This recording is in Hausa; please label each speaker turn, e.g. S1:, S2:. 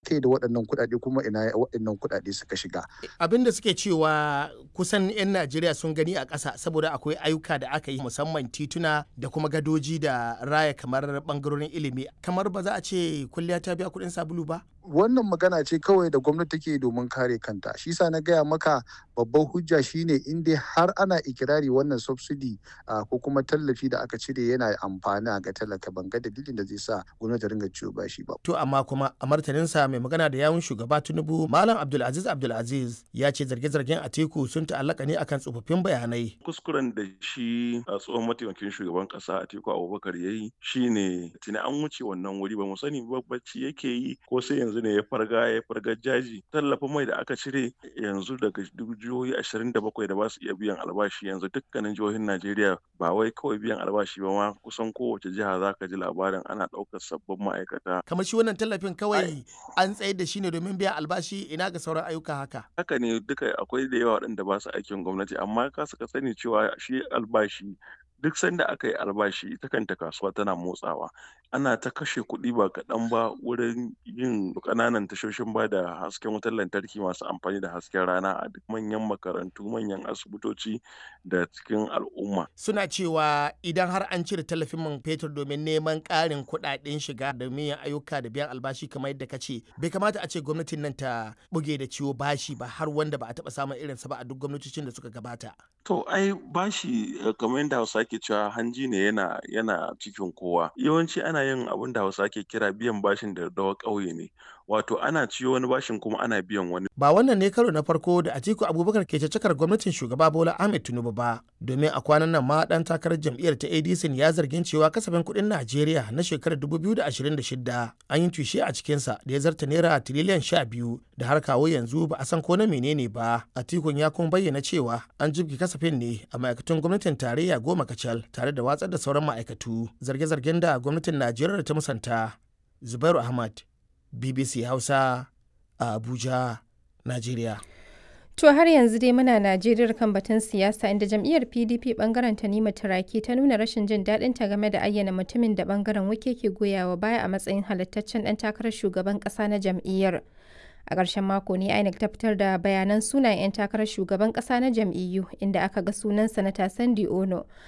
S1: aka yi da waɗannan kuɗaɗe kuma ina waɗannan kuɗaɗe suka shiga.
S2: Abin da suke cewa kusan 'yan Najeriya sun gani a ƙasa saboda akwai ayyuka da aka yi musamman tituna da kuma gadoji da raya kamar ɓangarorin ilimi. Kamar ba za a ce kulliya ta biya kuɗin sabulu ba?
S1: wannan magana ce kawai da gwamnati take domin kare kanta shi sa na gaya maka babban hujja shine in dai har ana ikirari wannan subsidy ko kuma tallafi da aka cire yana amfani ga talaka ban ga dalilin da zai sa gwamnati ringa ciwo bashi ba
S2: to amma kuma a martaninsa mai magana da yawun shugaba tinubu malam abdulaziz abdulaziz ya ce zarge-zargen atiku sun ta'allaka ne akan tsofaffin bayanai
S3: kuskuren da shi a tsohon mataimakin shugaban kasa atiku abubakar ya yi shine tuni an wuce wannan wuri ba mu sani bacci yake yi ko sai yanzu ne ya farga ya farga jaji tallafin mai da aka cire yanzu daga jihohi ashirin da bakwai da ba su iya biyan albashi yanzu dukkanin jihohin najeriya ba wai kawai biyan albashi ba ma kusan kowace jiha za ka ji labarin ana ɗaukar sabbin ma'aikata
S2: kamar shi wannan tallafin kawai an tsayar da shi ne domin biyan albashi ina ga sauran ayyuka haka
S3: haka ne duka akwai da yawa waɗanda ba su aikin gwamnati amma ka suka sani cewa shi albashi duk sanda aka yi albashi ita kanta kasuwa tana motsawa ana ta kashe kuɗi ba kaɗan ba wurin yin ƙananan tashoshin ba da hasken wutar lantarki masu amfani da hasken rana a duk manyan makarantu manyan asibitoci da cikin al'umma
S2: suna cewa idan har an cire tallafin man fetur domin neman ƙarin kuɗaɗen shiga da yin ayyuka da biyan albashi kamar yadda ka ce bai kamata a ce gwamnatin nan ta buge da ciwo bashi ba har wanda ba a taɓa samun irinsa ba a duk gwamnatocin da suka gabata
S3: to ai bashi kamar yadda hausa ke cewa hanji ne yana yana cikin kowa yawanci ana yin abin da hausa ke kira biyan bashin da dawa ƙauye ne wato ana ciyo wani bashin kuma ana biyan wani
S2: ba wannan ne karo na farko da Atiku Abubakar ke cakar gwamnatin shugaba Bola Ahmed Tinubu ba domin a kwanan nan ma dan takarar jam'iyyar ta ADC ya zargin cewa kasafin kuɗin Najeriya na shekarar 2026 an yi tushe a cikinsa da ya zarta naira tiriliyan 12 da har kawo yanzu ba a san ko na menene ba Atikun ya kuma bayyana cewa an jibge kasafin ne a ma'aikatan gwamnatin tarayya goma kacal tare da watsar da sauran ma'aikatu zarge-zargen da gwamnatin Najeriya ta musanta Zubairu Ahmad BBC Hausa a Abuja, Najeriya.
S4: To har yanzu dai muna Najeriya kan batun siyasa inda jam'iyyar PDP bangaren Tanima Turaki ta nuna rashin jin daɗin ta game da ayyana mutumin da bangaren wake ke goyawa baya a matsayin halittaccen ɗan takarar shugaban ƙasa na jam'iyyar. A ƙarshen mako ne INEC ta fitar da bayanan sunayen 'yan takarar shugaban ƙasa na jam'iyyu inda aka ga sunan sanata Sandi Ono